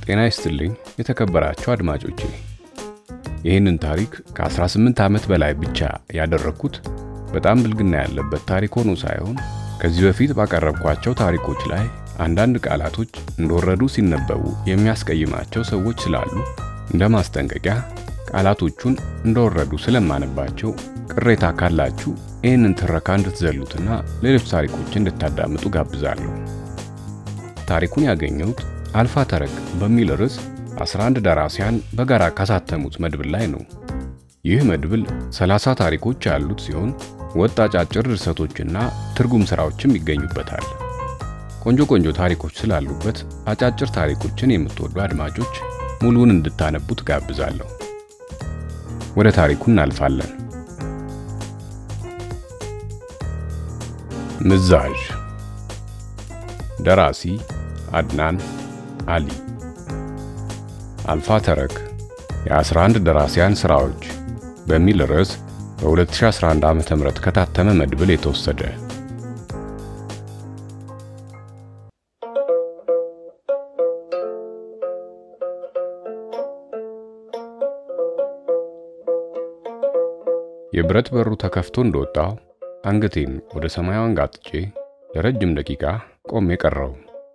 ጤና ይስጥልኝ የተከበራችሁ አድማጮቼ። ይህንን ታሪክ ከ18 ዓመት በላይ ብቻ ያደረግኩት በጣም ብልግና ያለበት ታሪክ ሆኖ ሳይሆን ከዚህ በፊት ባቀረብኳቸው ታሪኮች ላይ አንዳንድ ቃላቶች እንደወረዱ ሲነበቡ የሚያስቀይማቸው ሰዎች ስላሉ እንደ ማስጠንቀቂያ ቃላቶቹን እንደወረዱ ስለማነባቸው ቅሬታ ካላችሁ ይህንን ትረካ እንድትዘሉትና ሌሎች ታሪኮችን እንድታዳምጡ ጋብዛለሁ። ታሪኩን ያገኘሁት አልፋ ተረክ በሚል ርዕስ 11 ደራሲያን በጋራ ካሳተሙት መድብል ላይ ነው። ይህ መድብል 30 ታሪኮች ያሉት ሲሆን ወጥ አጫጭር ድርሰቶችና ትርጉም ሥራዎችም ይገኙበታል። ቆንጆ ቆንጆ ታሪኮች ስላሉበት አጫጭር ታሪኮችን የምትወዱ አድማጮች ሙሉውን እንድታነቡት ጋብዛለሁ። ወደ ታሪኩ እናልፋለን። ምዛዥ ደራሲ አድናን አሊ አልፋ ተረክ የ11 ደራሲያን ሥራዎች በሚል ርዕስ በ2011 ዓ.ም ከታተመ መድብል የተወሰደ የብረት በሩ ተከፍቶ እንደወጣው አንገቴን ወደ ሰማዩ አንጋጥጬ ለረጅም ደቂቃ ቆሜ ቀረው።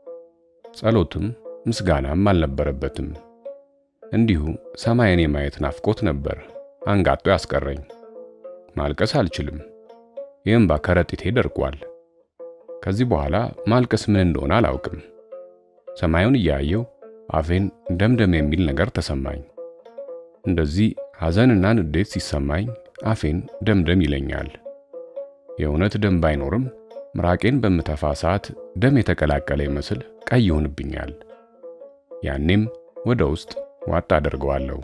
ጸሎትም ምስጋናም አልነበረበትም። እንዲሁ ሰማይን የማየት ናፍቆት ነበር አንጋጦ ያስቀረኝ። ማልቀስ አልችልም። የእንባ ከረጢቴ ደርቋል። ከዚህ በኋላ ማልቀስ ምን እንደሆነ አላውቅም። ሰማዩን እያየው አፌን ደምደም የሚል ነገር ተሰማኝ። እንደዚህ ሐዘንና ንዴት ሲሰማኝ አፌን ደምደም ይለኛል። የእውነት ደም ባይኖርም ምራቄን በምተፋ ሰዓት ደም የተቀላቀለ ይመስል ቀይ ይሆንብኛል። ያኔም ወደ ውስጥ ዋጥ አደርገዋለሁ።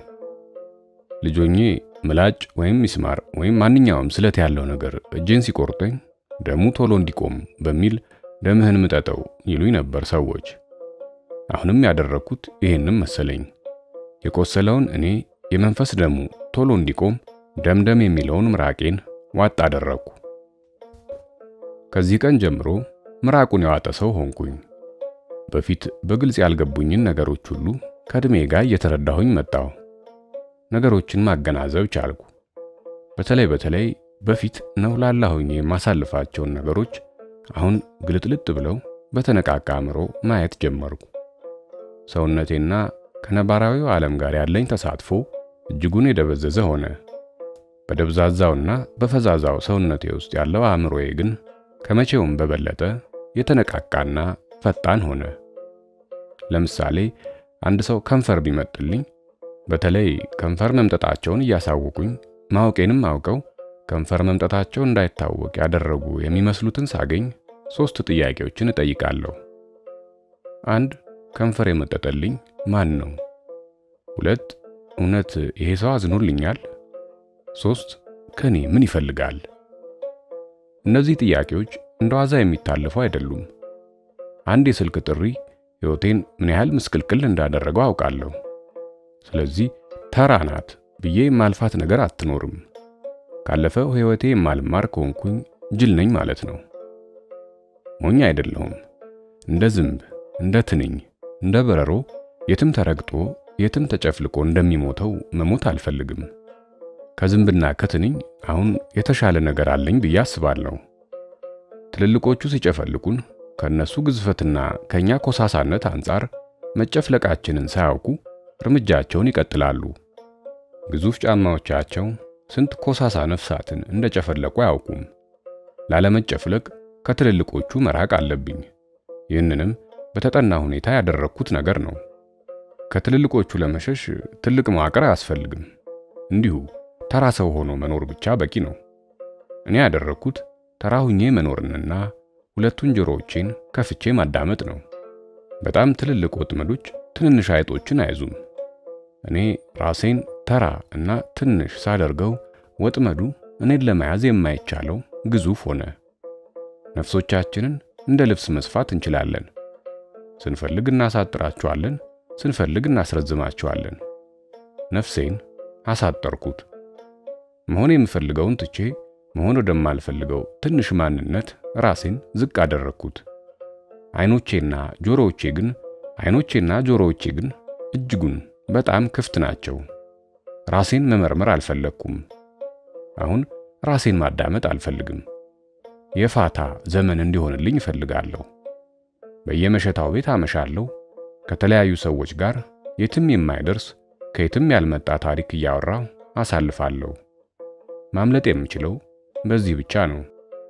ልጆኜ ምላጭ ወይም ሚስማር ወይም ማንኛውም ስለት ያለው ነገር እጄን ሲቆርጠኝ ደሙ ቶሎ እንዲቆም በሚል ደምህን ምጠጠው ይሉኝ ነበር ሰዎች። አሁንም ያደረግኩት ይሄንም መሰለኝ። የቆሰለውን እኔ የመንፈስ ደሙ ቶሎ እንዲቆም ደምደም የሚለውን ምራቄን ዋጥ አደረግኩ። ከዚህ ቀን ጀምሮ ምራቁን የዋጠ ሰው ሆንኩኝ። በፊት በግልጽ ያልገቡኝን ነገሮች ሁሉ ከዕድሜ ጋር እየተረዳሁኝ መጣሁ። ነገሮችን ማገናዘብ ቻልኩ። በተለይ በተለይ በፊት ነውላላ ሆኜ የማሳልፋቸውን ነገሮች አሁን ግልጥልጥ ብለው በተነቃቃ አእምሮ ማየት ጀመርኩ። ሰውነቴና ከነባራዊው ዓለም ጋር ያለኝ ተሳትፎ እጅጉን የደበዘዘ ሆነ። በደብዛዛውና በፈዛዛው ሰውነቴ ውስጥ ያለው አእምሮዬ ግን ከመቼውም በበለጠ የተነቃቃና ፈጣን ሆነ። ለምሳሌ አንድ ሰው ከንፈር ቢመጥልኝ በተለይ ከንፈር መምጠጣቸውን እያሳወቁኝ ማወቄንም አውቀው ከንፈር መምጠታቸው እንዳይታወቅ ያደረጉ የሚመስሉትን ሳገኝ ሶስት ጥያቄዎችን እጠይቃለሁ። አንድ ከንፈር የመጠጠልኝ ማን ነው? ሁለት እውነት ይሄ ሰው አዝኖልኛል? ሶስት ከኔ ምን ይፈልጋል? እነዚህ ጥያቄዎች እንደ ዋዛ የሚታለፉ አይደሉም። አንድ የስልክ ጥሪ ሕይወቴን ምን ያህል ምስቅልቅል እንዳደረገው አውቃለሁ። ስለዚህ ተራ ናት ብዬ የማልፋት ነገር አትኖርም። ካለፈው ሕይወቴ የማልማር ከሆንኩኝ ጅል ነኝ ማለት ነው። ሞኝ አይደለሁም። እንደ ዝንብ፣ እንደ ትንኝ፣ እንደ በረሮ የትም ተረግጦ የትም ተጨፍልቆ እንደሚሞተው መሞት አልፈልግም። ከዝንብና ከትንኝ አሁን የተሻለ ነገር አለኝ ብዬ አስባለሁ። ትልልቆቹ ሲጨፈልቁን ከነሱ ግዝፈትና ከኛ ኮሳሳነት አንጻር መጨፍለቃችንን ሳያውቁ እርምጃቸውን ይቀጥላሉ። ግዙፍ ጫማዎቻቸው ስንት ኮሳሳ ነፍሳትን እንደጨፈለቁ አያውቁም። ላለመጨፍለቅ ከትልልቆቹ መራቅ አለብኝ። ይህንንም በተጠና ሁኔታ ያደረግኩት ነገር ነው። ከትልልቆቹ ለመሸሽ ትልቅ መዋቅር አያስፈልግም። እንዲሁ ተራ ሰው ሆኖ መኖር ብቻ በቂ ነው። እኔ ያደረግኩት ተራ ሁኜ መኖርንና ሁለቱን ጆሮዎቼን ከፍቼ ማዳመጥ ነው። በጣም ትልልቅ ወጥመዶች ትንንሽ አይጦችን አይዙም። እኔ ራሴን ተራ እና ትንሽ ሳደርገው ወጥመዱ እኔን ለመያዝ የማይቻለው ግዙፍ ሆነ። ነፍሶቻችንን እንደ ልብስ መስፋት እንችላለን። ስንፈልግ እናሳጥራቸዋለን፣ ስንፈልግ እናስረዝማቸዋለን። ነፍሴን አሳጠርኩት። መሆን የምፈልገውን ትቼ መሆን ወደማልፈልገው ትንሽ ማንነት ራሴን ዝቅ አደረግኩት። አይኖቼና ጆሮዎቼ ግን አይኖቼና ጆሮዎቼ ግን እጅጉን በጣም ክፍት ናቸው። ራሴን መመርመር አልፈለግኩም። አሁን ራሴን ማዳመጥ አልፈልግም። የፋታ ዘመን እንዲሆንልኝ እፈልጋለሁ። በየመሸታው ቤት አመሻለሁ። ከተለያዩ ሰዎች ጋር የትም የማይደርስ ከየትም ያልመጣ ታሪክ እያወራሁ አሳልፋለሁ። ማምለጥ የምችለው በዚህ ብቻ ነው።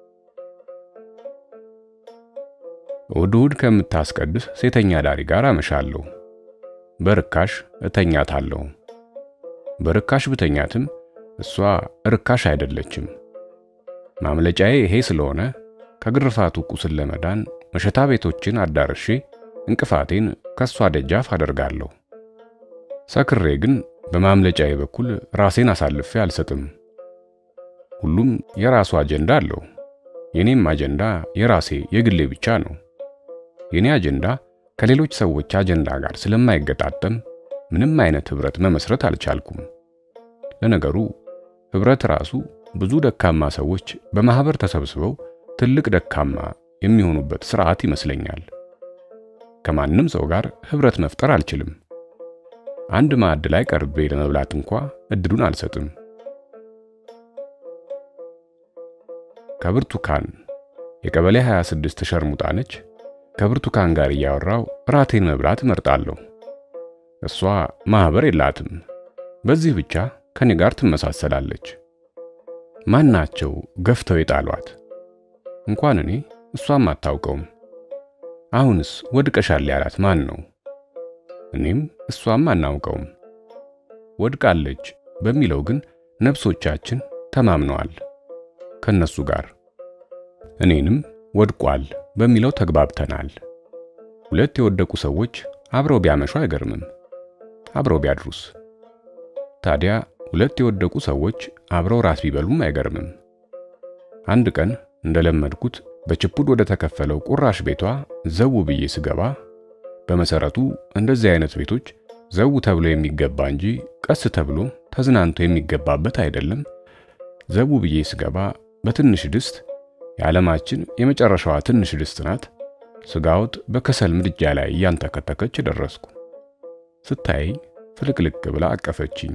እሁድ እሁድ ከምታስቀድስ ሴተኛ ዳሪ ጋር አመሻለሁ። በርካሽ እተኛታለሁ። በርካሽ ብተኛትም እሷ ርካሽ አይደለችም። ማምለጫዬ ይሄ ስለሆነ ከግርፋቱ ቁስል ለመዳን መሸታ ቤቶችን አዳርሼ እንቅፋቴን ከሷ ደጃፍ አደርጋለሁ። ሰክሬ ግን በማምለጫዬ በኩል ራሴን አሳልፌ አልሰጥም። ሁሉም የራሱ አጀንዳ አለው። የኔም አጀንዳ የራሴ የግሌ ብቻ ነው። የኔ አጀንዳ ከሌሎች ሰዎች አጀንዳ ጋር ስለማይገጣጠም ምንም አይነት ህብረት መመስረት አልቻልኩም። ለነገሩ ህብረት ራሱ ብዙ ደካማ ሰዎች በማህበር ተሰብስበው ትልቅ ደካማ የሚሆኑበት ስርዓት ይመስለኛል። ከማንም ሰው ጋር ህብረት መፍጠር አልችልም። አንድ ማዕድ ላይ ቀርቤ ለመብላት እንኳ እድሉን አልሰጥም። ከብርቱካን የቀበሌ 26 ሸርሙጣ ነች። ከብርቱካን ጋር እያወራው ራቴን መብላት እመርጣለሁ። እሷ ማህበር የላትም። በዚህ ብቻ ከኔ ጋር ትመሳሰላለች። ማናቸው ገፍተው የጣሏት? እንኳን እኔ እሷም አታውቀውም። አሁንስ ወድቀሻል ያላት ማን ነው? እኔም እሷም አናውቀውም። ወድቃለች በሚለው ግን ነፍሶቻችን ተማምነዋል ከነሱ ጋር። እኔንም ወድቋል በሚለው ተግባብተናል። ሁለት የወደቁ ሰዎች አብረው ቢያመሹ አይገርምም። አብረው ቢያድሩስ? ታዲያ ሁለት የወደቁ ሰዎች አብረው ራት ቢበሉም አይገርምም። አንድ ቀን እንደለመድኩት በችፑድ ወደ ተከፈለው ቁራሽ ቤቷ ዘው ብዬ ስገባ በመሰረቱ እንደዚህ አይነት ቤቶች ዘው ተብሎ የሚገባ እንጂ ቀስ ተብሎ ተዝናንቶ የሚገባበት አይደለም። ዘው ብዬ ስገባ በትንሽ ድስት የዓለማችን የመጨረሻዋ ትንሽ ድስት ናት። ስጋ ወጥ በከሰል ምድጃ ላይ እያንተከተከች ደረስኩ። ስታይ ፍልቅልቅ ብላ አቀፈችኝ።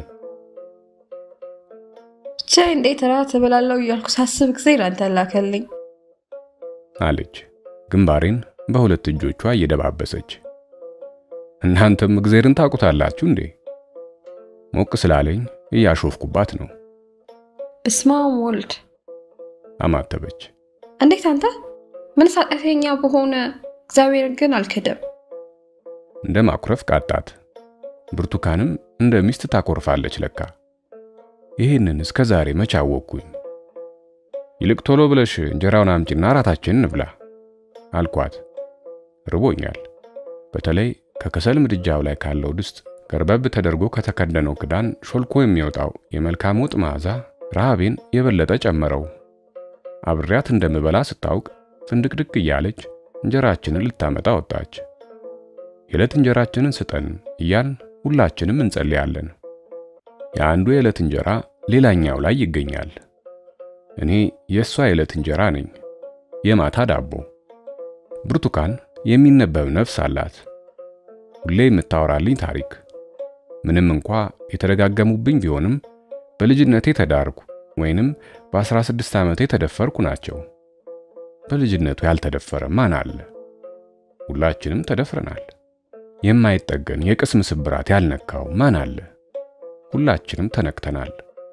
ብቻ እንዴት ራት እበላለሁ እያልኩ ሳስብ ጊዜ ላንተ ላከልኝ አለች ግንባሬን በሁለት እጆቿ እየደባበሰች። እናንተም እግዜርን ታውቁታላችሁ እንዴ? ሞቅ ስላለኝ እያሾፍኩባት ነው። በስመ አብ ወልድ አማተበች። እንዴት አንተ ምን ኃጢአተኛ በሆነ እግዚአብሔርን ግን አልክድም። እንደ ማኩረፍ ቃጣት። ብርቱካንም እንደ ሚስት ታኮርፋለች ለካ። ይህንን እስከ ዛሬ መች አወቅኩኝ። ይልቅ ቶሎ ብለሽ እንጀራውን አምጪና እራታችንን እንብላ አልኳት። ርቦኛል። በተለይ ከከሰል ምድጃው ላይ ካለው ድስት ገርበብ ተደርጎ ከተከደነው ክዳን ሾልኮ የሚወጣው የመልካም ወጥ መዓዛ ረሃቤን የበለጠ ጨመረው። አብሬያት እንደምበላ ስታውቅ ፍንድቅድቅ እያለች እንጀራችንን ልታመጣ ወጣች። የዕለት እንጀራችንን ስጠን እያል ሁላችንም እንጸልያለን። የአንዱ የዕለት እንጀራ ሌላኛው ላይ ይገኛል። እኔ የእሷ የዕለት እንጀራ ነኝ፣ የማታ ዳቦ። ብርቱካን የሚነበብ ነፍስ አላት። ሁሌ የምታወራልኝ ታሪክ ምንም እንኳ የተደጋገሙብኝ ቢሆንም በልጅነቴ ተዳርኩ ወይንም በ16 ዓመቴ ተደፈርኩ ናቸው። በልጅነቱ ያልተደፈረ ማን አለ? ሁላችንም ተደፍረናል። የማይጠገን የቅስም ስብራት ያልነካው ማን አለ? ሁላችንም ተነክተናል።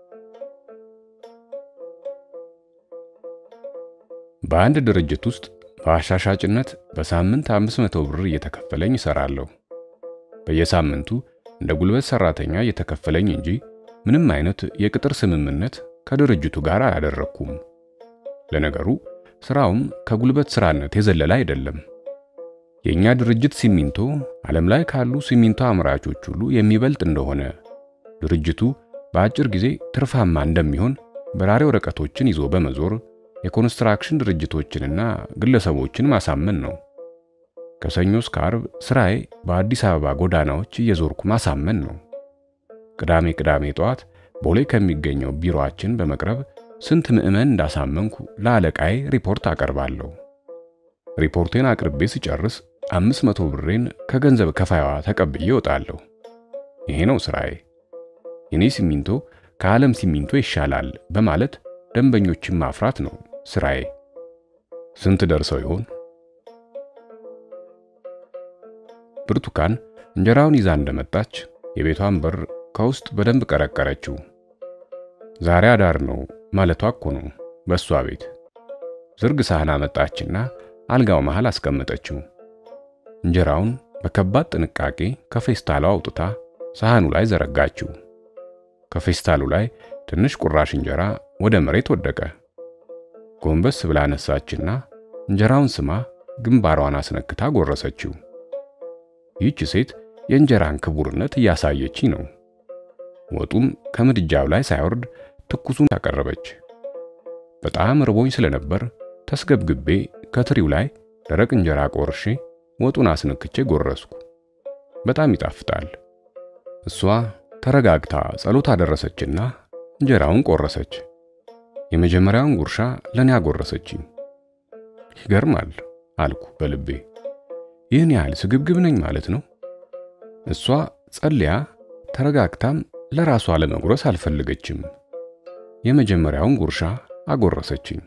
በአንድ ድርጅት ውስጥ በአሻሻጭነት በሳምንት 500 ብር እየተከፈለኝ እሰራለሁ። በየሳምንቱ እንደ ጉልበት ሰራተኛ እየተከፈለኝ እንጂ ምንም አይነት የቅጥር ስምምነት ከድርጅቱ ጋር አላደረኩም። ለነገሩ ስራውም ከጉልበት ስራነት የዘለለ አይደለም። የኛ ድርጅት ሲሚንቶ ዓለም ላይ ካሉ ሲሚንቶ አምራቾች ሁሉ የሚበልጥ እንደሆነ ድርጅቱ በአጭር ጊዜ ትርፋማ እንደሚሆን በራሪ ወረቀቶችን ይዞ በመዞር የኮንስትራክሽን ድርጅቶችንና ግለሰቦችን ማሳመን ነው። ከሰኞ እስከ ዓርብ ስራዬ በአዲስ አበባ ጎዳናዎች እየዞርኩ ማሳመን ነው። ቅዳሜ ቅዳሜ ጠዋት ቦሌ ከሚገኘው ቢሮአችን በመቅረብ ስንት ምዕመን እንዳሳመንኩ ለአለቃዬ ሪፖርት አቀርባለሁ። ሪፖርቴን አቅርቤ ስጨርስ አምስት መቶ ብሬን ከገንዘብ ከፋይዋ ተቀብዬ እወጣለሁ። ይሄ ነው ስራዬ። የኔ ሲሚንቶ ከዓለም ሲሚንቶ ይሻላል በማለት ደንበኞችን ማፍራት ነው ስራዬ። ስንት ደርሰው ይሆን? ብርቱካን እንጀራውን ይዛ እንደመጣች የቤቷን በር ከውስጥ በደንብ ቀረቀረችው። ዛሬ አዳር ነው ማለቷ እኮ ነው በእሷ ቤት። ዝርግ ሳህን አመጣችና አልጋው መሃል አስቀመጠችው። እንጀራውን በከባድ ጥንቃቄ ከፌስታሉ አውጥታ ሳህኑ ላይ ዘረጋችው። ከፌስታሉ ላይ ትንሽ ቁራሽ እንጀራ ወደ መሬት ወደቀ። ጎንበስ ብላ አነሳችና እንጀራውን ስማ ግንባሯን አስነክታ ጎረሰችው። ይህች ሴት የእንጀራን ክቡርነት እያሳየች ነው። ወጡም ከምድጃው ላይ ሳይወርድ ትኩሱን ታቀረበች። በጣም ርቦኝ ስለነበር ተስገብግቤ ከትሪው ላይ ደረቅ እንጀራ ቆርሼ ወጡን አስነክቼ ጎረስኩ። በጣም ይጣፍጣል። እሷ ተረጋግታ ጸሎት አደረሰችና እንጀራውን ቆረሰች። የመጀመሪያውን ጉርሻ ለኔ አጎረሰችኝ። ይገርማል አልኩ በልቤ። ይህን ያህል ስግብግብ ነኝ ማለት ነው። እሷ ጸልያ ተረጋግታም ለራሷ ለመጉረስ አልፈለገችም። የመጀመሪያውን ጉርሻ አጎረሰችኝ።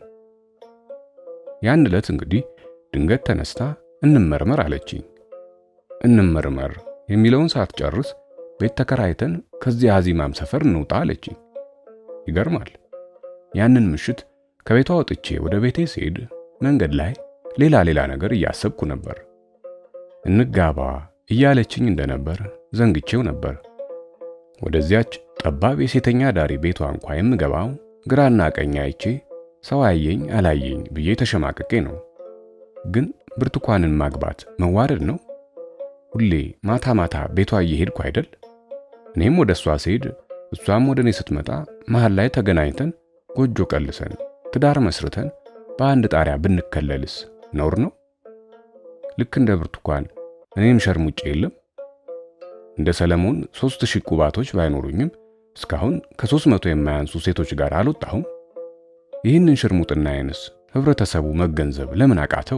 ያን ዕለት እንግዲህ ድንገት ተነስታ እንመርመር አለችኝ። እንመርመር የሚለውን ሳትጨርስ ቤት ተከራይተን ከዚህ አዚማም ሰፈር እንውጣ አለችኝ። ይገርማል። ያንን ምሽት ከቤቷ ወጥቼ ወደ ቤቴ ስሄድ መንገድ ላይ ሌላ ሌላ ነገር እያሰብኩ ነበር። እንጋባ እያለችኝ እንደነበር ዘንግቼው ነበር። ወደዚያች ጠባብ የሴተኛ ዳሪ ቤቷ እንኳ የምገባው ግራና ቀኝ አይቼ ሰው አየኝ አላየኝ ብዬ ተሸማቅቄ ነው። ግን ብርቱካንን ማግባት መዋረድ ነው። ሁሌ ማታ ማታ ቤቷ እየሄድኩ አይደል? እኔም ወደ እሷ ስሄድ እሷም ወደ እኔ ስትመጣ መሃል ላይ ተገናኝተን ጎጆ ቀልሰን ትዳር መስርተን በአንድ ጣሪያ ብንከለልስ ነውር ነው? ልክ እንደ ብርቱካን እኔም ሸርሙጬ የለም። እንደ ሰለሞን ሦስት ሺህ ቁባቶች ባይኖሩኝም እስካሁን ከሦስት መቶ የማያንሱ ሴቶች ጋር አልወጣሁም። ይህንን ሽርሙጥናዬንስ ህብረተሰቡ መገንዘብ ለምን አቃተው?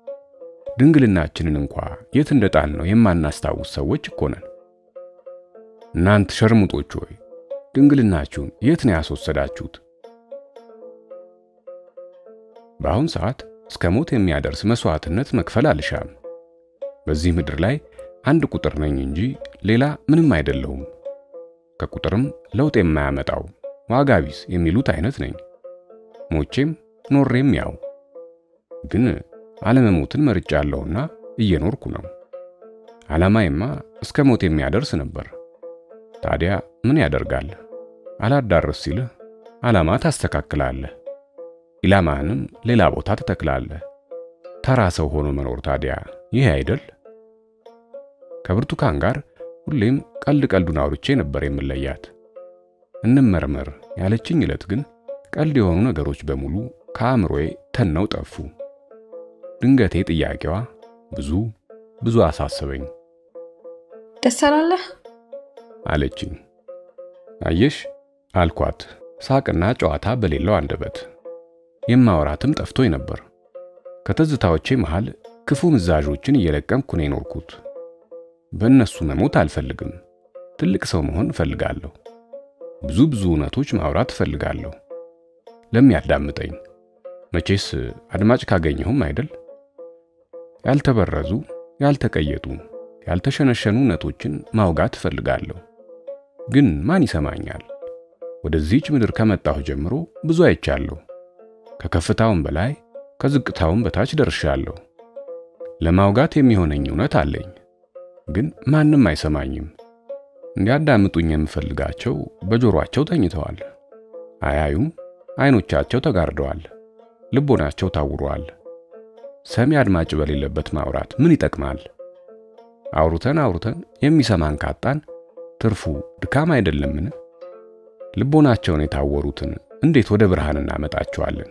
ድንግልናችንን እንኳ የት እንደጣል ነው የማናስታውስ ሰዎች እኮ ነን። እናንት ሸርሙጦች ሆይ ድንግልናችሁን የት ነው ያስወሰዳችሁት? በአሁን ሰዓት እስከ ሞት የሚያደርስ መስዋዕትነት መክፈል አልሻም። በዚህ ምድር ላይ አንድ ቁጥር ነኝ እንጂ ሌላ ምንም አይደለሁም። ከቁጥርም ለውጥ የማያመጣው ዋጋ ቢስ የሚሉት አይነት ነኝ። ሞቼም ኖሬም ያው። ግን አለመሞትን መርጫለሁና እየኖርኩ ነው። ዓላማዬማ እስከ ሞት የሚያደርስ ነበር። ታዲያ ምን ያደርጋል? አላዳርስ ሲልህ ዓላማ ታስተካክላለህ፣ ኢላማህንም ሌላ ቦታ ትተክላለህ። ተራ ሰው ሆኖ መኖር ታዲያ ይህ አይደል? ከብርቱካን ጋር ሁሌም ቀልድ ቀልዱን አውርቼ ነበር የምለያት። እንመርመር ያለችኝ ዕለት ግን ቀልድ የሆኑ ነገሮች በሙሉ ከአእምሮዬ ተነው ጠፉ። ድንገቴ ጥያቄዋ ብዙ ብዙ አሳሰበኝ። ደስ አላለህ አለችኝ። አየሽ አልኳት፣ ሳቅና ጨዋታ በሌለው አንደበት። የማወራትም ጠፍቶኝ ነበር። ከትዝታዎቼ መሃል ክፉ ምዛዦችን እየለቀምኩ ነው የኖርኩት። በእነሱ መሞት አልፈልግም። ትልቅ ሰው መሆን እፈልጋለሁ። ብዙ ብዙ እውነቶች ማውራት እፈልጋለሁ። ለሚያዳምጠኝ መቼስ አድማጭ ካገኘሁም አይደል? ያልተበረዙ፣ ያልተቀየጡ፣ ያልተሸነሸኑ እውነቶችን ማውጋት እፈልጋለሁ። ግን ማን ይሰማኛል? ወደዚህች ምድር ከመጣሁ ጀምሮ ብዙ አይቻለሁ። ከከፍታውም በላይ ከዝቅታውም በታች ደርሻለሁ። ለማውጋት የሚሆነኝ እውነት አለኝ። ግን ማንም አይሰማኝም። እንዲያዳምጡኝ የምፈልጋቸው በጆሮአቸው ተኝተዋል። አያዩም። አይኖቻቸው ተጋርደዋል። ልቦናቸው ታውሯል። ሰሚ አድማጭ በሌለበት ማውራት ምን ይጠቅማል? አውርተን አውርተን የሚሰማን ካጣን ትርፉ ድካም አይደለምን? ልቦናቸውን የታወሩትን እንዴት ወደ ብርሃን እናመጣቸዋለን?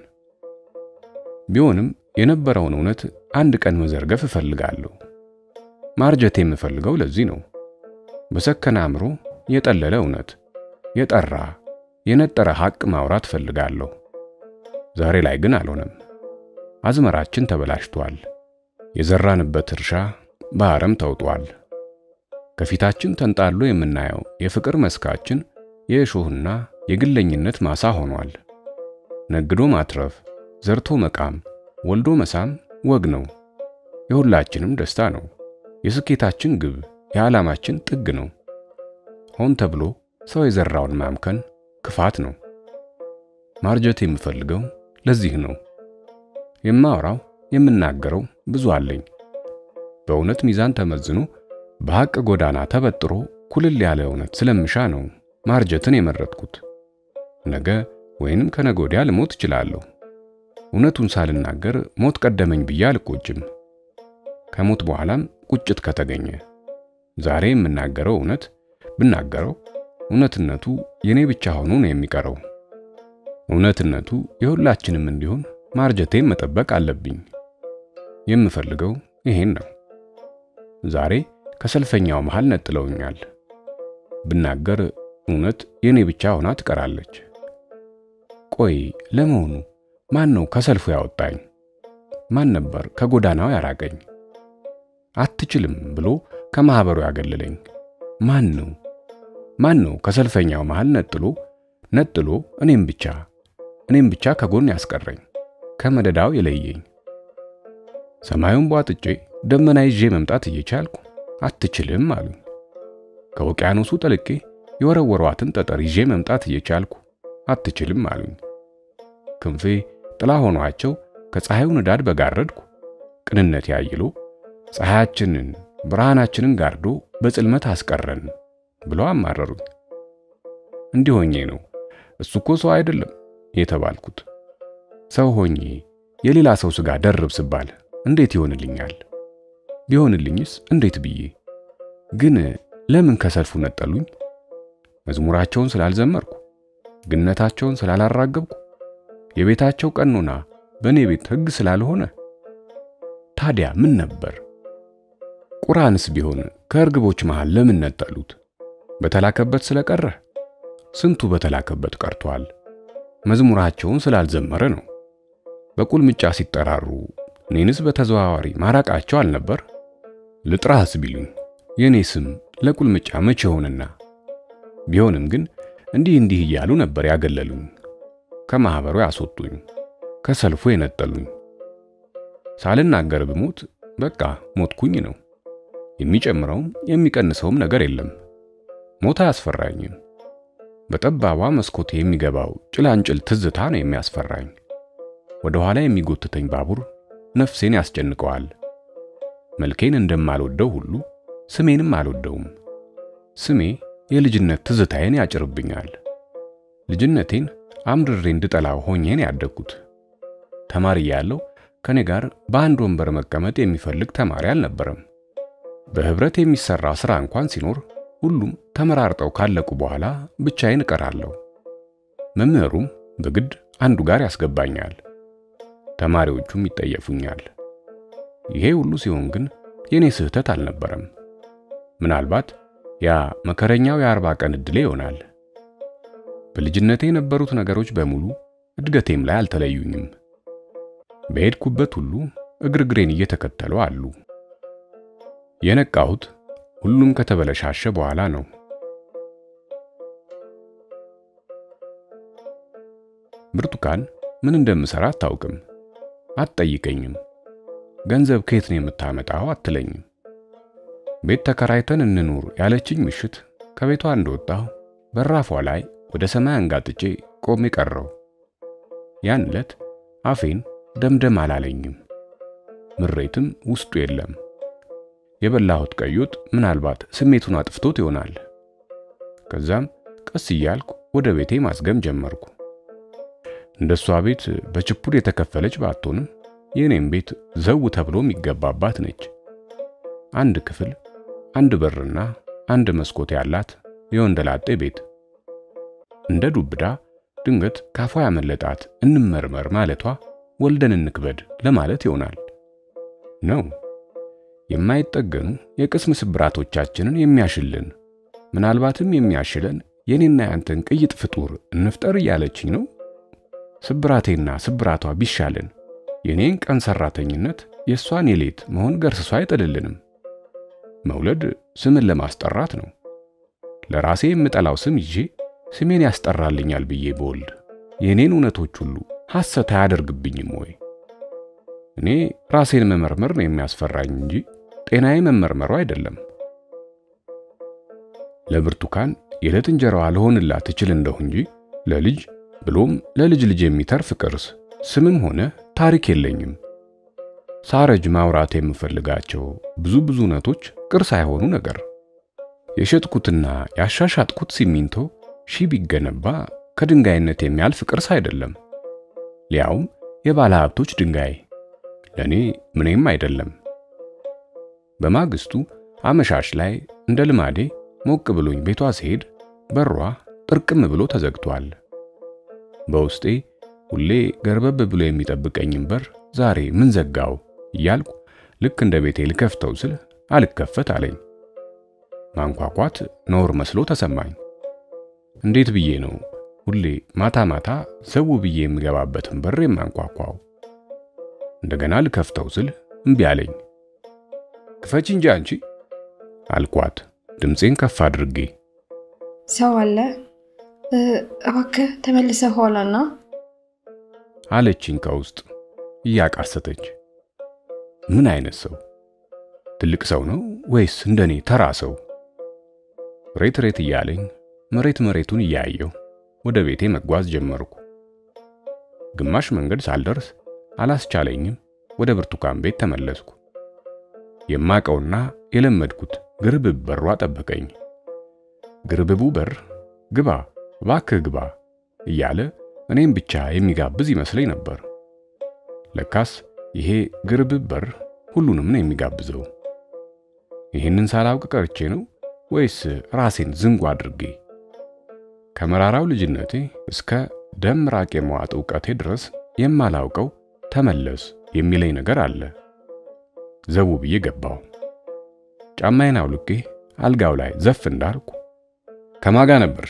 ቢሆንም የነበረውን እውነት አንድ ቀን መዘርገፍ እፈልጋለሁ። ማርጀት የምፈልገው ለዚህ ነው። በሰከነ አእምሮ የጠለለ እውነት፣ የጠራ የነጠረ ሐቅ ማውራት እፈልጋለሁ። ዛሬ ላይ ግን አልሆነም። አዝመራችን ተበላሽቷል። የዘራንበት እርሻ በአረም ተውጧል። ከፊታችን ተንጣሎ የምናየው የፍቅር መስካችን የእሾህና የግለኝነት ማሳ ሆኗል። ነግዶ ማትረፍ፣ ዘርቶ መቃም፣ ወልዶ መሳም ወግ ነው። የሁላችንም ደስታ ነው። የስኬታችን ግብ፣ የዓላማችን ጥግ ነው። ሆን ተብሎ ሰው የዘራውን ማምከን ክፋት ነው። ማርጀት የምፈልገው ለዚህ ነው። የማወራው የምናገረው ብዙ አለኝ። በእውነት ሚዛን ተመዝኖ በሐቅ ጎዳና ተበጥሮ ኩልል ያለ እውነት ስለምሻ ነው ማርጀትን የመረጥኩት። ነገ ወይንም ከነገ ወዲያ ልሞት እችላለሁ። እውነቱን ሳልናገር ሞት ቀደመኝ ብዬ አልቆጭም። ከሞት በኋላም ቁጭት ከተገኘ ዛሬ የምናገረው እውነት ብናገረው እውነትነቱ የኔ ብቻ ሆኖ ነው የሚቀረው። እውነትነቱ የሁላችንም እንዲሆን ማርጀቴን መጠበቅ አለብኝ። የምፈልገው ይሄን ነው። ዛሬ ከሰልፈኛው መሃል ነጥለውኛል። ብናገር እውነት የኔ ብቻ ሆና ትቀራለች። ቆይ ለመሆኑ ማን ነው ከሰልፉ ያወጣኝ? ማን ነበር ከጎዳናው ያራቀኝ? አትችልም ብሎ ከማህበሩ ያገለለኝ ማን ነው? ማን ነው ከሰልፈኛው መሃል ነጥሎ ነጥሎ እኔም ብቻ እኔም ብቻ ከጎን ያስቀረኝ ከመደዳው የለየኝ? ሰማዩን ቧጥጬ ደመና ይዤ መምጣት እየቻልኩ አትችልም አሉኝ። ከውቅያኖሱ ጠልቄ የወረወሯትን ጠጠር ይዤ መምጣት እየቻልኩ አትችልም አሉኝ። ክንፌ ጥላ ሆኗቸው ከፀሐዩ ንዳድ በጋረድኩ ቅንነት ያይሎ ፀሐያችንን ብርሃናችንን ጋርዶ በጽልመት አስቀረን ብለው አማረሩኝ። እንዲህ ሆኜ ነው እሱ እኮ ሰው አይደለም የተባልኩት። ሰው ሆኜ የሌላ ሰው ሥጋ ደርብ ስባል እንዴት ይሆንልኛል? ቢሆንልኝስ እንዴት ብዬ ግን ለምን ከሰልፉ ነጠሉኝ? መዝሙራቸውን ስላልዘመርኩ፣ ግነታቸውን ስላላራገብኩ፣ የቤታቸው ቀኖና በእኔ ቤት ሕግ ስላልሆነ ታዲያ ምን ነበር? ቁርአንስ ቢሆን ከእርግቦች መሃል ለምን ነጠሉት? በተላከበት ስለቀረ? ስንቱ በተላከበት ቀርቷል። መዝሙራቸውን ስላልዘመረ ነው። በቁልምጫ ሲጠራሩ እኔንስ በተዘዋዋሪ ማራቃቸው አልነበር? ልጥራህስ ቢሉኝ የእኔ ስም ለቁልምጫ መቼ ሆነና? ቢሆንም ግን እንዲህ እንዲህ እያሉ ነበር ያገለሉኝ፣ ከማኅበሩ ያስወጡኝ፣ ከሰልፉ የነጠሉኝ። ሳልናገር ብሞት በቃ ሞትኩኝ ነው። የሚጨምረውም የሚቀንሰውም ነገር የለም። ሞት አያስፈራኝም። በጠባቧ መስኮቴ የሚገባው ጭላንጭል ትዝታ ነው የሚያስፈራኝ። ወደ ኋላ የሚጎትተኝ ባቡር ነፍሴን ያስጨንቀዋል። መልኬን እንደማልወደው ሁሉ ስሜንም አልወደውም። ስሜ የልጅነት ትዝታዬን ያጭርብኛል። ልጅነቴን አምድሬ እንድጠላው ሆኜን ያደግኩት። ተማሪ ያለው ከኔ ጋር በአንድ ወንበር መቀመጥ የሚፈልግ ተማሪ አልነበረም። በህብረት የሚሰራ ስራ እንኳን ሲኖር ሁሉም ተመራርጠው ካለቁ በኋላ ብቻዬን እቀራለሁ። መምህሩም በግድ አንዱ ጋር ያስገባኛል። ተማሪዎቹም ይጠየፉኛል። ይሄ ሁሉ ሲሆን ግን የኔ ስህተት አልነበረም። ምናልባት ያ መከረኛው የአርባ ቀን ዕድሌ ይሆናል። በልጅነቴ የነበሩት ነገሮች በሙሉ እድገቴም ላይ አልተለዩኝም። በሄድኩበት ሁሉ እግርግሬን እየተከተሉ አሉ። የነቃሁት ሁሉም ከተበለሻሸ በኋላ ነው። ብርቱካን ምን እንደምሰራ አታውቅም፣ አትጠይቀኝም። ገንዘብ ከየት ነው የምታመጣው አትለኝም። ቤት ተከራይተን እንኑር ያለችኝ ምሽት ከቤቷ እንደወጣሁ በራፏ ላይ ወደ ሰማይ አንጋጥጬ ቆሜ ቀረው። ያን ዕለት አፌን ደምደም አላለኝም፣ ምሬትም ውስጡ የለም። የበላሁት ቀይ ወጥ ምናልባት ስሜቱን አጥፍቶት ይሆናል። ከዛም ቀስ እያልኩ ወደ ቤቴ ማዝገም ጀመርኩ። እንደሷ ቤት በችፑድ የተከፈለች ባትሆንም የኔም ቤት ዘው ተብሎ የሚገባባት ነች። አንድ ክፍል፣ አንድ በርና አንድ መስኮት ያላት የወንደላጤ ቤት። እንደ ዱብዳ ድንገት ካፏ ያመለጣት እንመርመር ማለቷ ወልደን እንክበድ ለማለት ይሆናል ነው። የማይጠገኑ የቅስም ስብራቶቻችንን የሚያሽልን ምናልባትም የሚያሽለን የኔና ያንተን ቅይጥ ፍጡር እንፍጠር እያለችኝ ነው። ስብራቴና ስብራቷ ቢሻልን የኔን ቀን ሰራተኝነት የእሷን የሌት መሆን ገርስሷ አይጥልልንም። መውለድ ስምን ለማስጠራት ነው። ለራሴ የምጠላው ስም ይዤ ስሜን ያስጠራልኛል ብዬ በወልድ የእኔን እውነቶች ሁሉ ሐሰት አያደርግብኝም ወይ? እኔ ራሴን መመርመር ነው የሚያስፈራኝ እንጂ ጤናዬ መመርመሩ አይደለም። ለብርቱካን የዕለት እንጀራዋ ልሆንላት እችል እንደሁ እንጂ ለልጅ ብሎም ለልጅ ልጅ የሚተርፍ ቅርስ ስምም ሆነ ታሪክ የለኝም። ሳረጅ ማውራት የምፈልጋቸው ብዙ ብዙ እውነቶች ቅርስ አይሆኑ ነገር የሸጥኩትና ያሻሻጥኩት ሲሚንቶ ሺህ ቢገነባ ከድንጋይነት የሚያልፍ ቅርስ አይደለም። ሊያውም የባለ ሀብቶች ድንጋይ ለኔ ምንም አይደለም። በማግስቱ አመሻሽ ላይ እንደ ልማዴ ሞቅ ብሎኝ ቤቷ ስሄድ በሯ ጥርቅም ብሎ ተዘግቷል። በውስጤ ሁሌ ገርበብ ብሎ የሚጠብቀኝም በር ዛሬ ምን ዘጋው እያልኩ ልክ እንደ ቤቴ ልከፍተው ስል አልከፈት አለኝ። ማንኳኳት ነውር መስሎ ተሰማኝ። እንዴት ብዬ ነው ሁሌ ማታ ማታ ዘው ብዬ የምገባበትን በር የማንኳኳው? እንደገና ልከፍተው ስል እምቢ አለኝ። ክፈች እንጂ አንቺ አልኳት ድምፄን ከፍ አድርጌ። ሰው አለ እባክህ ተመልሰህ ኋላና አለችኝ ከውስጥ እያቃሰተች። ምን አይነት ሰው? ትልቅ ሰው ነው ወይስ እንደኔ ተራ ሰው? ሬት ሬት እያለኝ መሬት መሬቱን እያየው ወደ ቤቴ መጓዝ ጀመርኩ። ግማሽ መንገድ ሳልደርስ አላስቻለኝም፣ ወደ ብርቱካን ቤት ተመለስኩ። የማቀውና የለመድኩት ግርብብ በሯ ጠበቀኝ። ግርብቡ በር ግባ እባክህ ግባ እያለ እኔም ብቻ የሚጋብዝ ይመስለኝ ነበር። ለካስ ይሄ ግርብብ በር ሁሉንም ነው የሚጋብዘው። ይህንን ሳላውቅ ቀርቼ ነው ወይስ ራሴን ዝንጉ አድርጌ? ከመራራው ልጅነቴ እስከ ደም ራቅ የመዋጥ እውቀቴ ድረስ የማላውቀው ተመለስ የሚለኝ ነገር አለ። ዘው ብዬ ገባው። ጫማዬን አውልቄ አልጋው ላይ ዘፍ እንዳልኩ ከማጋ ነበርሽ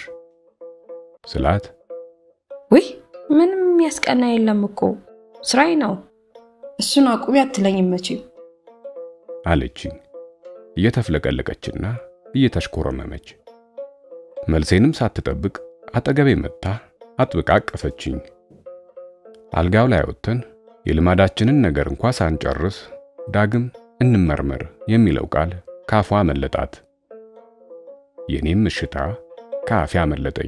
ስላት ውይ ምንም የሚያስቀና የለም እኮ ስራዬ ነው። እሱን አቁሚ አትለኝም መቼም አለችኝ እየተፍለቀለቀችና እየተሽኮረመመች። መልሴንም ሳትጠብቅ አጠገቤ መጥታ አጥብቃ አቀፈችኝ። አልጋው ላይ ወጥተን የልማዳችንን ነገር እንኳ ሳንጨርስ ዳግም እንመርመር የሚለው ቃል ካፏ መለጣት። የኔም እሽታ ከአፌ አመለጠኝ።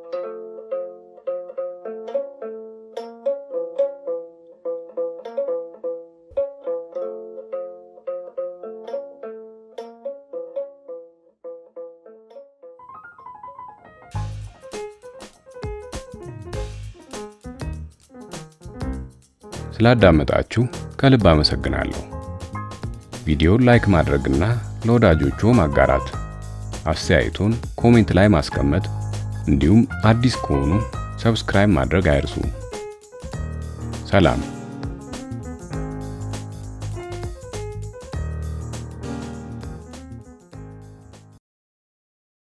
ስላዳመጣችሁ ከልብ አመሰግናለሁ። ቪዲዮን ላይክ ማድረግና ለወዳጆቹ ማጋራት፣ አስተያየቶን ኮሜንት ላይ ማስቀመጥ እንዲሁም አዲስ ከሆኑ ሰብስክራይብ ማድረግ አይርሱ። ሰላም።